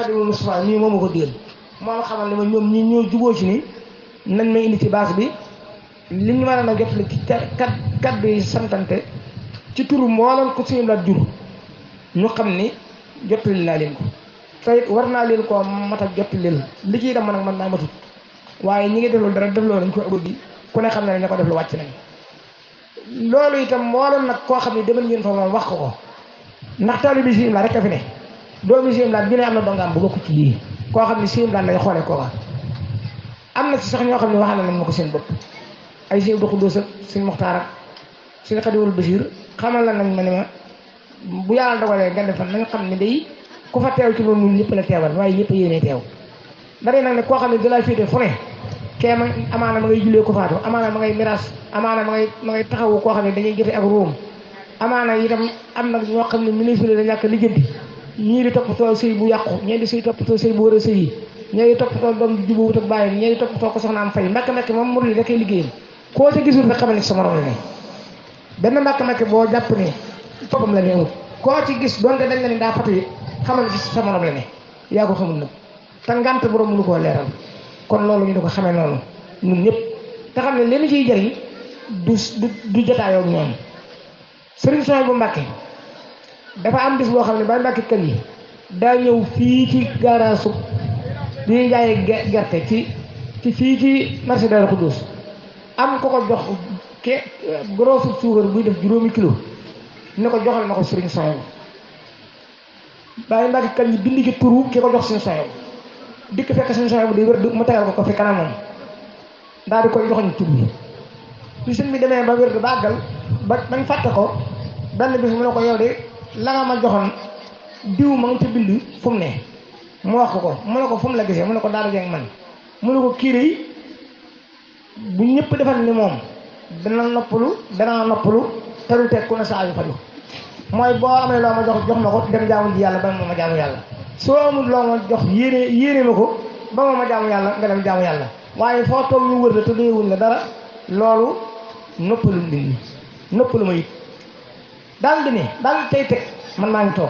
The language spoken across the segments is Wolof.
Xaadimu Mustafaa nii moom ma ko digal moo ma xamal ne ma ñoom ñi ñoo juboo ci ni nañ may indi ci baas bi li ñu mën a jot ci kat kaddu yi santante ci turu mboolem ko suñu laat jur ñu xam ni jottali naa leen ko tey war naa leen koo mat a jottali leen li ciy dem nag man naa matut waaye ñi ngi def loolu dara def loolu dañ ko ëpp bi ku ne xam ne ña ko def lu wàcc nañ loolu itam mboolem nag koo xam ne demal ngeen fa moom wax ko ko ndax taalibe bi siim la rek a fi ne doomi siim la bi ne am na dongaam bu bokk ci lii koo xam ne siim la lay xoolee kooka am na ci sax ñoo xam ne waxal nañ ma ko seen bopp ay sëñ Abdou Khoudous ak sëñ Muxtaar ak sëñ Xadiwul Basiir xamal la nañ ma ne ma bu yàlla dogalee nga defal nañ xam ne day ku fa teew ci loolu ñun ñëpp la teewal waaye ñëpp yéene teew dara nag ne koo xam ne dalaa féete fu ne kee ma amaana ma ngay jullee ko faatu amaana ma ngay miraas amaana ma ngay ma ngay taxawu koo xam ne dañuy jote ak ruum amaana itam am na ñoo xam ne ministre da ñàkk lijjanti ñii di toppatoo sëy bu yàqu ñii di sëy toppatoo sëy bu war a sëy yi ñii di toppatoo doom di jubu wut ak bàyyam ñii di toppatoo ko soxna am fay mbàkk mbàkk moom murid da koy liggéeyam koo ca gisul rek xamal ne sa morom la ne benn mbàkk mbàkk boo jàpp ne toppam la ne amul koo ci gis donte dañ la ne daa fatu yi xamal ne sa morom la ne yaa ko xamul nag te ngant borom mënu koo leeral kon loolu ñu di ko xamee noonu ñun ñëpp te xam ne li ñu ciy jëriñ du du du jotaayoo ak ñoom sëriñ Sonia bu Mbàkke dafa am bis boo xam ne ba Mbàkke kër yi daa ñëw fii ci garaasu di jaayee gerte ci ci fii ci marché Darou Khoudoss am ko ko jox ke gros suukar buy def juróomi kilo ne ko joxal ma ko sëriñ Sonia bu bàyyi Mbàkke kër yi bind ci turu ki ko jox sëriñ Sonia bu dikk fekk sëriñ Sonia bu di wér mu tegal ko ko fi kanamam daal di koy joxoñ tur bi bi sëñ bi demee ba wér ba àggal ba bañ fàtte ko benn bis mu ne ko yow de la nga ma joxoon diw ma nga ca bind fu mu ne mu wax ko ko mu ne ko fu mu la gisee mu ne ko daara jeeg man mu ne ko kiiré bu ñëpp defal ni moom dana noppalu dana noppalu te du teg ku ne saa yu faju mooy boo amee loo ma jox jox ma ko dem jaamu ji yàlla ba ma ma jaamu yàlla soo amul loo ma jox yéene yéene ma ko ba ma ma jaamu yàlla nga dem jaamu yàlla waaye foo toog ñu wër la te doyewuñ la dara loolu noppalu nit ñi noppalu ma it daal di ne daal tey teg man maa ngi toog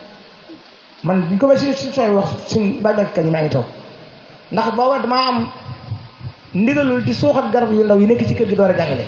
man bu ñu ko si si sooy wax suñ bàjjak kañ maa ngi toog ndax booba damaa am ndigalul di suuxat garab yu ndaw yi nekk ci kër gi door a jàngale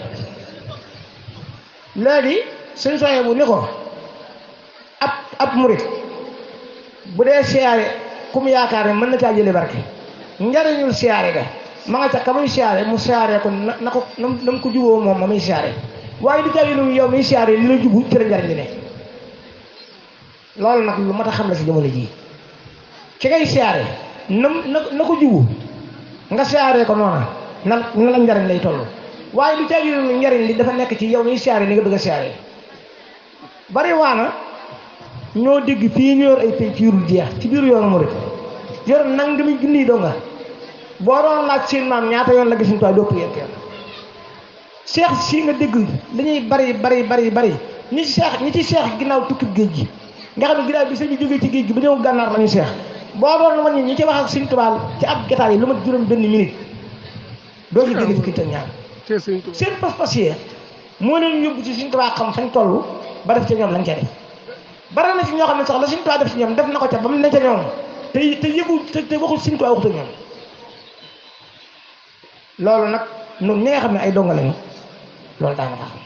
léegi suñ sooyee bu ni ko ab ab murit bu dee siyaare ku mu yaakaar ne mën na caa jële barke njariñul siyaare ga ma nga ca ka muy siyaare mu siyaare ko na na ko na mu ko juboo moom ma muy siyaare waaye di jàlli nu yow muy siyaare li la jubu ci la njariñ li ne loolu nag lu mat a xam la si jamono jii ki ngay siyaare na na na ko jubu nga siyaare ko noona na na la njariñ lay toll waaye di jàlli nu njariñ li dafa nekk ci yow muy siyaare li nga bëgg a siyaare bari waana ñoo dégg fii ñu yor ay penc yu dul jeex ci biir yoonu murit yor nang mi junniy doo nga boo doon laaj seen maam ñaata yoon la gis ñu toog dopp yéen kenn seex si nga dégg dañuy bari bari bari bari ñi ci seex ñi ci seex ginnaaw tukkib géej gi nga xam ne ginnaaw bi sëñ bi jógee ci géej gi ba ñëw gànnaar la ñuy seex boo doon wàññi ñi ci wax ak Sëñ Tuubaa ci ab gataay yi lu mat juróom benn minute doo ci génne fukki ak ñaar seen pas-pas yi moo leen yóbbu ci Sëñ Tuubaa xam fañ toll ba def ca ñoom lañ ca def bari na ci ñoo xam ne sax la Sëñ Tuubaa def ci ñoom def na ko ca ba mu ne ca ñoom te te yëgu te te waxul Sëñ Tuubaa waxut ak ñoom loolu nag ñun ñi nga xam ne ay donga lañu loolu daa nga tax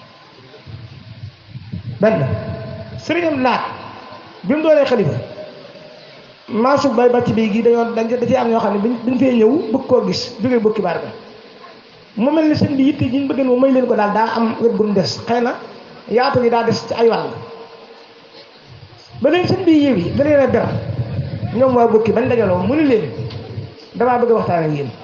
benn sëriñam laat bi mu doonee xalifa maasu bay bàcc bi gi dañoo dañ da ci am ñoo xam ne dañ fee ñëw bëgg koo gis jógee bukki baar ga mu mel ni sëñ bi yitte ji ñu bëgg mu may leen ko daal daa am wet gu mu des xëy na yaatu gi daa des ci ay wàll ba leen sëñ bi yéew yi da leen a ber ñoom waa bukki bañ dajaloo mu ni leen damaa bëgg a waxtaan ak yéen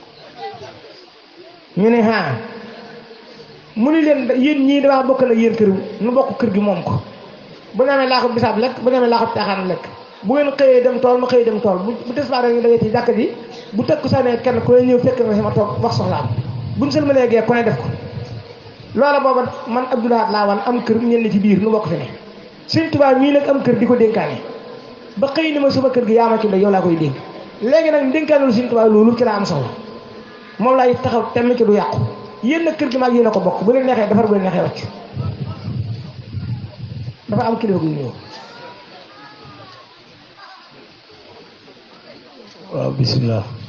ñu ne ah mu ni leen yéen ñii damaa bokk na yéen kër nu bokk kër gi moom ko bu ñu amee laaxu bisaab lekk bu ñu amee laaxu caaxaan lekk bu ngeen xëyee dem tool ma xëyee dem tool bu bu tisbaar ñu dajee ci jàkk ji bu tëkk saanee kenn ku ne ñëw fekk na si ma toog wax soxlaam bu ñu sëlmalee gee ku ne def ko loola booba man Abdoulaye laa wan am kër ñenn ci biir nu bokk fi ne Sëñ Tuubaa mii nag am kër di ko dénkaane ba xëy ni ma suma kër gi yaa ma ci yow laa koy dénk léegi nag dénkaanul Sëñ Tuubaa loolu ci laa am soxla moom laay taxaw temm ci du yàqu yéen nag kër gi maag yéen a ko bokk bu leen neexee defar bu leen neexee wàcc dafa am kilifa gu ñëw waaw bisimilah